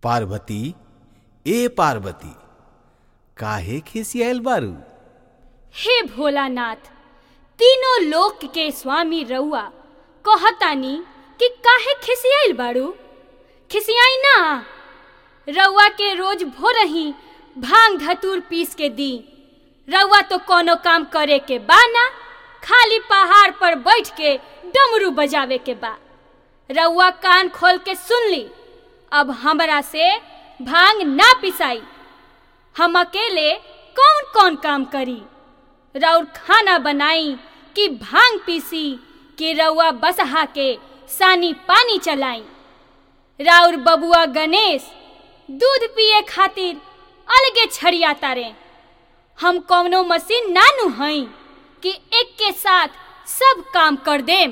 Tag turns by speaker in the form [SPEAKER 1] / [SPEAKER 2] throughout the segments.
[SPEAKER 1] पार्वती ए पार्वती काहे खिसियाल बारू
[SPEAKER 2] हे भोलानाथ तीनों लोक के स्वामी रउआ कहतानी कि काहे खिसियाइल बाड़ू खिसियाई ना रउआ के रोज भोरही भांग धतूर पीस के दी रउआ तो कोनो काम करे के बा ना खाली पहाड़ पर बैठ के डमरू बजावे के बा रउआ कान खोल के सुन ली अब हमरा से भांग ना पिसाई हम अकेले कौन कौन काम करी राउर खाना बनाई कि भांग पीसी कि रउआ बसहा के सानी पानी चलाई राउर बबुआ गणेश दूध पिए खातिर अलगे छड़िया तारे हम कौनो मशीन नानू हई कि एक के साथ सब काम कर देम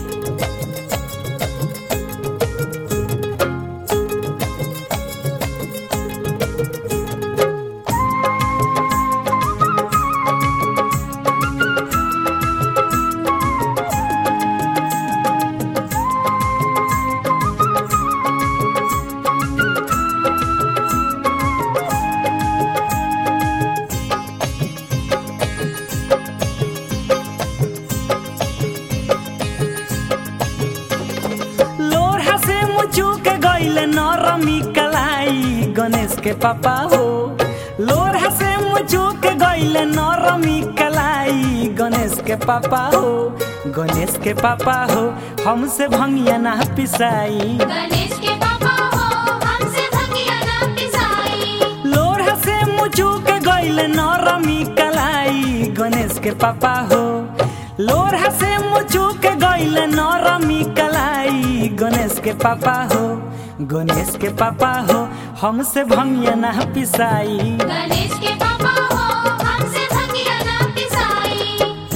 [SPEAKER 3] लोढ़ा से मुचुक गईल नरमी कलाई गणेश के पापा हो लोढ़ा से मुचुक गईल नरमी कलाई गणेश के पापा हो गणेश के पापा हो हमसे भंगिया ना पिसाई
[SPEAKER 4] गणेश के पापा हो हमसे भंगिया ना पिसाई
[SPEAKER 3] लोढ़ा से मुचुक गईल नरमी कलाई गणेश के पापा हो लोढ़ा से मुचुक गईल नरमी कलाई गणेश के पापा हो गणेश के पापा हो हमसे भंगिया ना पिसाई
[SPEAKER 4] गणेश के पापा हो हमसे भंगिया ना पिसाई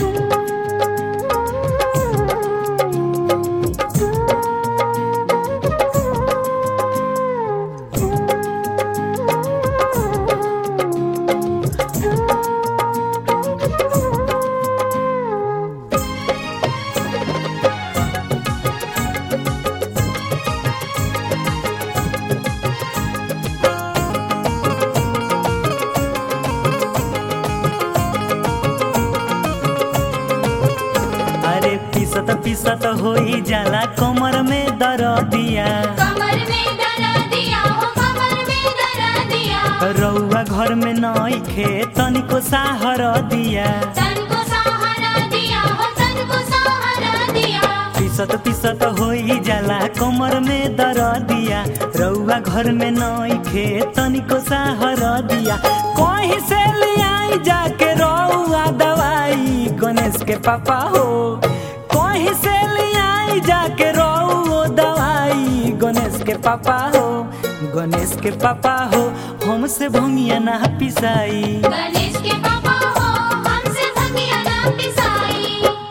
[SPEAKER 3] अरे पिसत पिसत होई जाला कमर में दरदिया
[SPEAKER 4] कमर में दरा दिया हो कमर में दरा दिया
[SPEAKER 3] रउआ घर में नई खे तनिको साहर दिया
[SPEAKER 4] तन को सहारा दिया हो तन को सहारा दिया
[SPEAKER 3] पिसत पिसत होई जाला कमर में दरदिया रउआ घर में नई खे तनिको साहर दिया कहीं से लियाई जाके रउआ दवाई गणेश के पापा हो कहीं से लियाई जाके रउआ दवाई गणेश के पापा हो गणेश के पापा हो हमसे भंगिया ना पिसाई
[SPEAKER 4] गणेश के पापा हो हमसे भंगिया ना पिसाई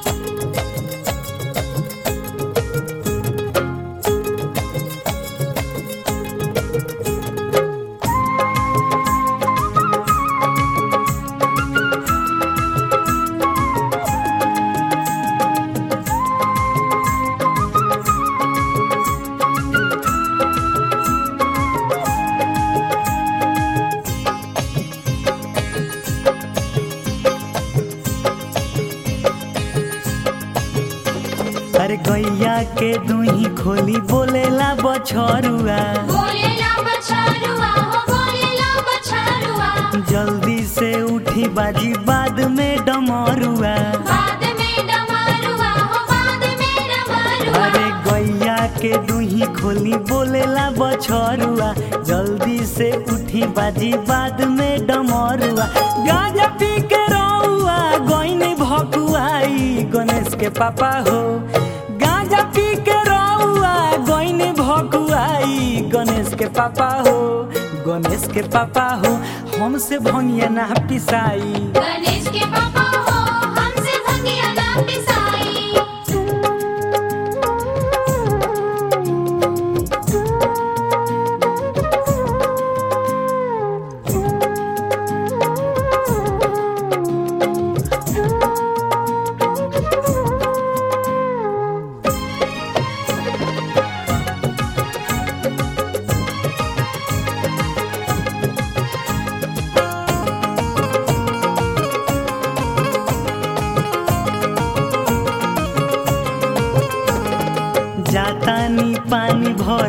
[SPEAKER 3] अरे गैया के दुही खोली बोलेला बछरुआ
[SPEAKER 4] बोलेला बछरुआ हो बोलेला बछरुआ
[SPEAKER 3] जल्दी से उठी बाजी बाद में डमरुआ
[SPEAKER 4] बाद में डमरुआ हो बाद में डमरुआ
[SPEAKER 3] अरे गैया के दुही खोली बोलेला बछरुआ जल्दी से उठी बाजी बाद में डमरुआ गांजा पी के रउआ गईनी भकुआई गणेश के पापा हो गांजा पी के रउआ गईनी भकुआई गणेश के पापा हो गणेश के पापा हो हमसे भंगिया ना पिसाई
[SPEAKER 4] गणेश के पापा हो हमसे भंगिया ना पिसाई
[SPEAKER 3] अरे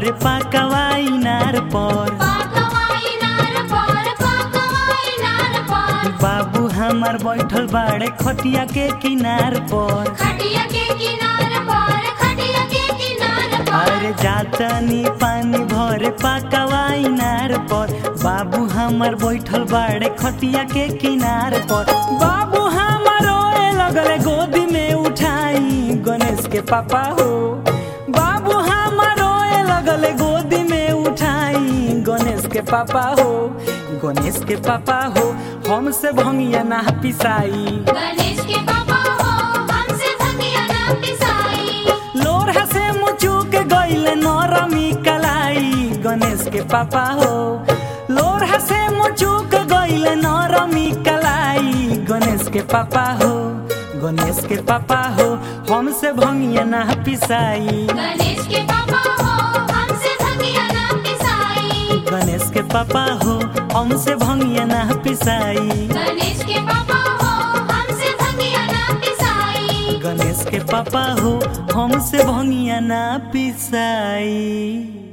[SPEAKER 3] भर पाकवाई नार पर
[SPEAKER 4] पाकवाई नार पर पाकवाई नार पर
[SPEAKER 3] बाबू हमार बैठल बाड़े खटिया के किनार पर
[SPEAKER 4] खटिया के किनार पर खटिया के किनार पर
[SPEAKER 3] अरे जातनी पानी भरे पाकवाई नार पर बाबू हमार बैठल बाड़े खटिया के किनार पर बाबू हमार रोए लगले गोदी में उठाई गणेश के पापा हो बाबू हमार रोए लगले गोदी में उठाई गणेश के पापा हो गणेश के पापा हो हमसे भंगिया ना पिसाई
[SPEAKER 4] गणेश के पापा हो हमसे भंगिया ना पिसाई
[SPEAKER 3] लोरहा से मुचुक गइले नरमी कलाई गणेश के पापा हो लोरहा से मुचुक गइले नरमी कलाई गणेश के पापा हो गणेश के पापा हो हमसे भंगिया ना पिसाई
[SPEAKER 4] गणेश के पापा हो हमसे भंगिया ना पिसाई
[SPEAKER 3] गणेश के पापा हो हमसे भंगिया ना पिसाई
[SPEAKER 4] गणेश के पापा हो हमसे भंगिया ना पिसाई
[SPEAKER 3] गणेश के पापा हो हमसे भंगिया ना पिसाई